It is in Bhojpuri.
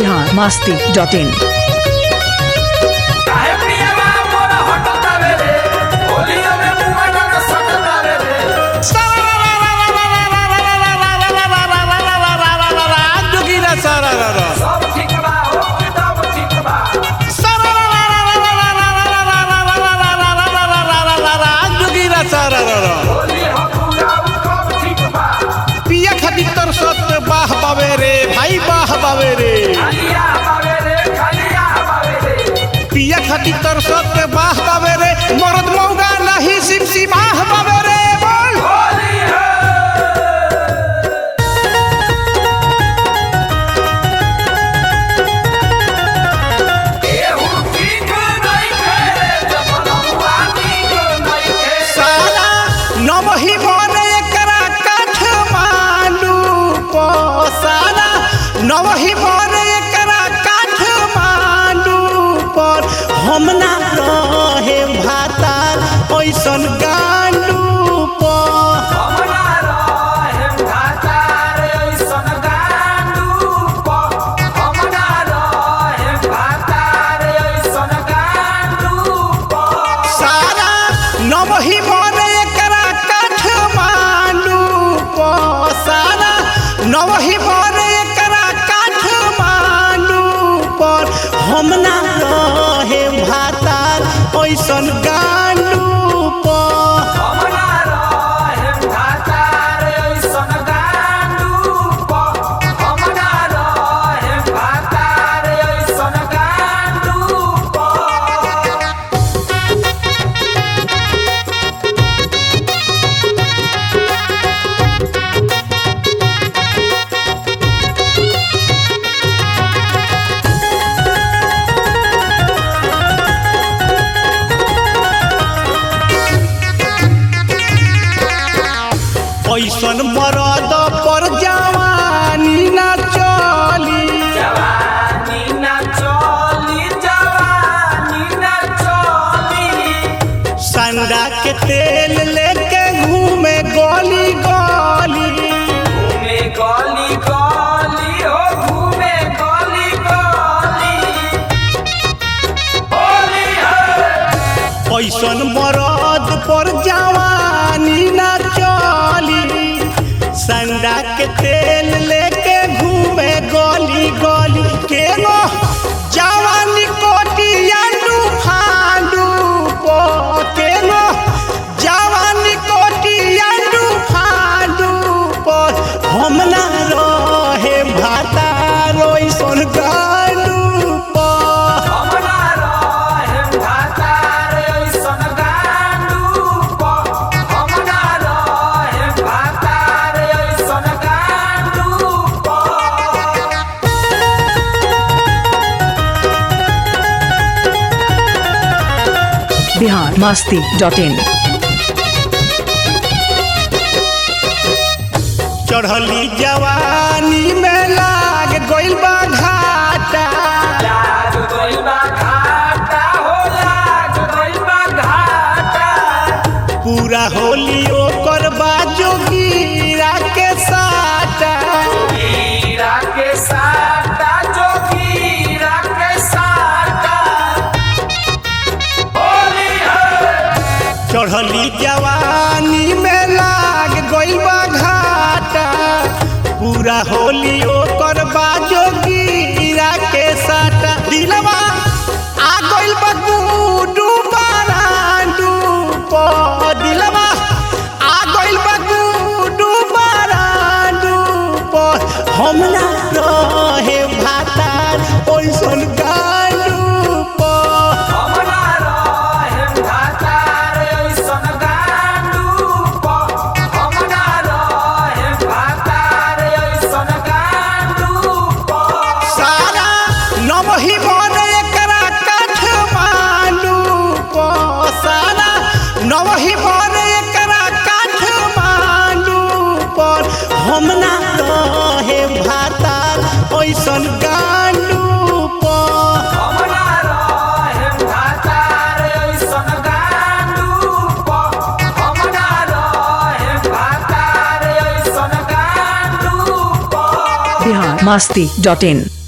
बिहार मास्ती डॉट इन काहे प्रियवा मोर हटतावे रे होलिया में मुआ डर सकतावे रे सब ठीक बा हो सब ठीक बा होली हो पूरा सब ठीक बा पिया खातिर तर सत बाह बावे रे भाई बाह बावे रे खालिया बावे रे खालिया बावे रे पिया खातिर तर सत बाह बावे रे मरद मौगा नहीं सिम सिमाह बावे रे बोल होली है एहू ठीक नहीं खेले जब लमुआ ठीक नहीं खेले सारा नवही मन एकरा काठ मांडू पो सारा नवही मन एकरा काठ मांडू पर हम ना रहे भातार ऐसन गांडू पर हमरा रहे भातार ऐसन गांडू प हमरा रहे भातार ऐसन गांडू प सारा नवही मन एकरा काठ मांडू पो सारा नवही मन एकरा काठ मांडू पर हम ना रहे भातार ऐसन गांडू पर हमरा रहे भातार ऐसन गांडू प हमरा रहे भातार ऐसन गांडू प ऐसन मरद पर जवानी ना चली जवानी ना चली जवानी ना चली संडा के तेल लेके घूमे गली गली घूमे गली गली हो घूमे गली गली होली है ऐसन मरद पर जवानी ना चली संडा के तेल लेके घूमे गली गली के नो जवानी कोटिया फांडू पो के नो जवानी कोटिया फांडू पो हम ना रहे भाता रोई सोन गाडू पो हमरा रहे भातार ऐसन गांडू प हमरा रहे भातार ऐसन गांडू प बिहार मास्ती डॉट इन चढ़ली जवानी में लाग गइल बा घाटा लाग गइल बा घाटा हो लाग गइल बा घाटा पूरा होली ओकर बाजो गिरा के साटा हीरा के साटा जो हीरा के साटा होली है चढ़ली जवानी में लाग गइल बा घाटा पूरा होली ओकर बाजो गिरा के साटा दिलवा आ गइल बा गुडू बारांडू प दिलवा आ गइल बा गुडू बारांडू प हम ना रहे भातार ओइसन गाडू प हमरा रहे भातार ऐसन गांडू प हमरा रहे भातार ऐसन गांडू प सारा नवही मन एकरा काठ मांडू पो सारा नवही मन एकरा काठ मांडू पर हम ना रहे भातार ऐसन गांडू पो हमरा रहे भातार ऐसन गांडू प हमरा रहे भातार ऐसन गांडू प बिहार मास्ती डॉट इन